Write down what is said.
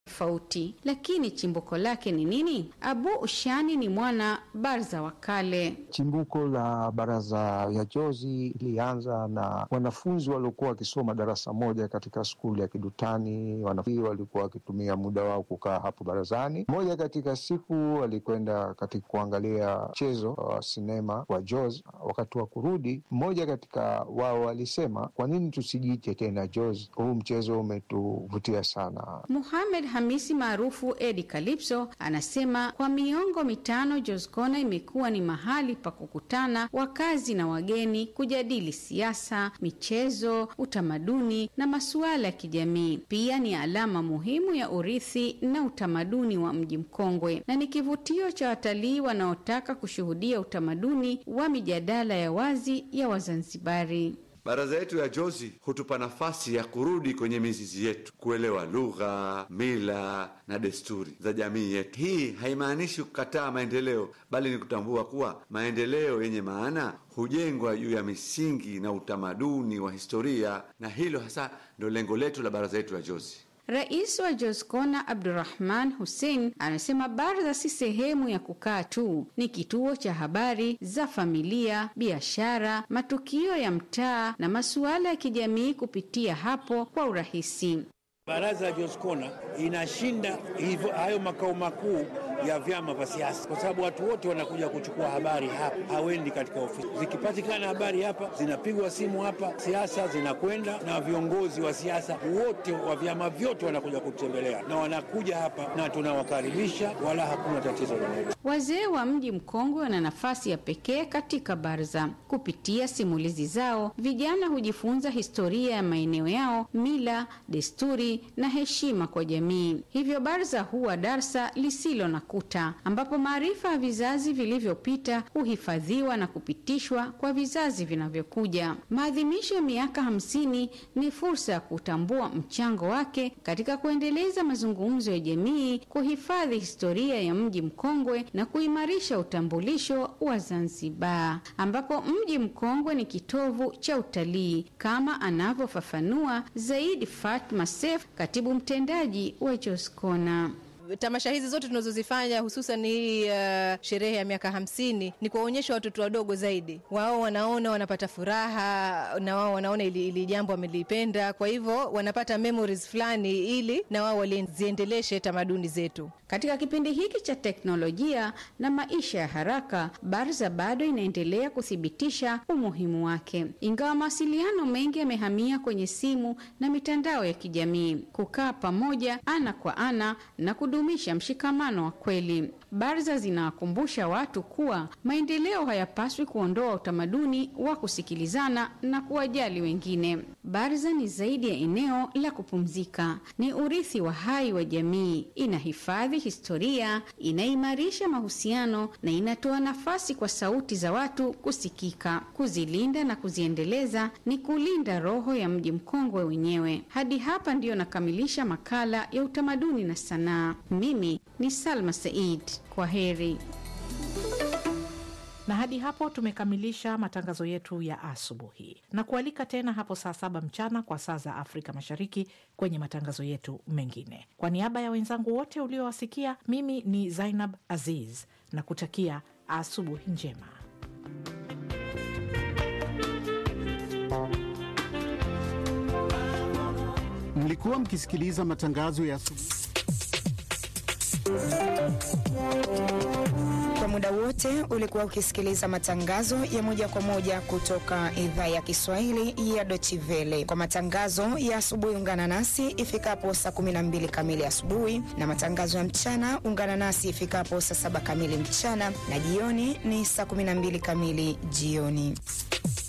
tofauti, lakini chimbuko lake ni nini? Abu Ushani ni mwana baraza wa kale. Chimbuko la baraza ya jozi ilianza na wanafunzi waliokuwa wakisoma darasa moja katika skuli ya Kidutani. Wanafunzi walikuwa wakitumia muda wao kukaa hapo barazani. Moja katika siku walikwenda katika kuangalia mchezo wa sinema wa Jozi. Wakati wa kurudi, mmoja katika wao alisema, kwa nini tusijiite tena Jozi? Huu mchezo umetuvutia sana. Muhamed Hamisi maarufu Edi Kalipso anasema kwa miongo mitano Jozkona imekuwa ni mahali pa kukutana wakazi na wageni kujadili siasa, michezo, utamaduni na masuala ya kijamii. Pia ni alama muhimu ya urithi na utamaduni wa mji mkongwe na ni kivutio cha watalii wanaotaka kushuhudia utamaduni wa mijadala ya wazi ya Wazanzibari. Baraza yetu ya Jozi hutupa nafasi ya kurudi kwenye mizizi yetu, kuelewa lugha, mila na desturi za jamii yetu. Hii haimaanishi kukataa maendeleo, bali ni kutambua kuwa maendeleo yenye maana hujengwa juu ya misingi na utamaduni wa historia, na hilo hasa ndio lengo letu la baraza yetu ya Jozi. Rais wa Jozkona Abdurrahman Hussein anasema baraza si sehemu ya kukaa tu, ni kituo cha habari za familia, biashara, matukio ya mtaa na masuala ya kijamii kupitia hapo kwa urahisi. Baraza ya Jozkona inashinda hivyo hayo makao makuu ya vyama vya siasa, kwa sababu watu wote wanakuja kuchukua habari hapa, hawendi katika ofisi. Zikipatikana habari hapa, zinapigwa simu hapa, siasa zinakwenda, na viongozi wa siasa wote wa vyama vyote wanakuja kutembelea, na wanakuja hapa na tunawakaribisha, wala hakuna tatizo lolote. Wazee wa mji mkongwe wana nafasi ya pekee katika baraza. Kupitia simulizi zao, vijana hujifunza historia ya maeneo yao, mila, desturi na heshima kwa jamii. Hivyo baraza huwa darsa lisilo na kuta, ambapo maarifa ya vizazi vilivyopita huhifadhiwa na kupitishwa kwa vizazi vinavyokuja. Maadhimisho ya miaka hamsini ni fursa ya kutambua mchango wake katika kuendeleza mazungumzo ya jamii, kuhifadhi historia ya mji mkongwe na kuimarisha utambulisho wa Zanzibar, ambapo mji mkongwe ni kitovu cha utalii kama anavyofafanua zaidi Fatma Sef, katibu mtendaji wa Jozkona. Tamasha hizi zote tunazozifanya hususan hii uh, sherehe ya miaka hamsini ni kuwaonyesha watoto wadogo zaidi. Wao wanaona wanapata furaha na wao wanaona ili, ili jambo wamelipenda, kwa hivyo wanapata memories fulani, ili na wao waliziendeleshe tamaduni zetu. Katika kipindi hiki cha teknolojia na maisha ya haraka, Barza bado inaendelea kuthibitisha umuhimu wake, ingawa mawasiliano mengi yamehamia kwenye simu na mitandao ya kijamii. Kukaa pamoja ana kwa ana na kudumisha mshikamano wa kweli. Barza zinawakumbusha watu kuwa maendeleo hayapaswi kuondoa utamaduni wa kusikilizana na kuwajali wengine. Barza ni zaidi ya eneo la kupumzika, ni urithi wa hai wa jamii. Inahifadhi historia, inaimarisha mahusiano na inatoa nafasi kwa sauti za watu kusikika. Kuzilinda na kuziendeleza ni kulinda roho ya mji mkongwe wenyewe. Hadi hapa ndiyo nakamilisha makala ya utamaduni na sanaa. Mimi ni Salma Said. Kwa heri. Na hadi hapo tumekamilisha matangazo yetu ya asubuhi, na kualika tena hapo saa saba mchana kwa saa za Afrika Mashariki kwenye matangazo yetu mengine. Kwa niaba ya wenzangu wote uliowasikia, mimi ni Zainab Aziz na kutakia asubuhi njema. Mlikuwa mkisikiliza matangazo ya asubuhi Kwa muda wote ulikuwa ukisikiliza matangazo ya moja kwa moja kutoka idhaa ya Kiswahili ya Deutsche Welle. Kwa matangazo ya asubuhi, ungana nasi ifikapo saa 12 kamili asubuhi, na matangazo ya mchana ungana nasi ifikapo saa saba kamili mchana, na jioni ni saa 12 kamili jioni.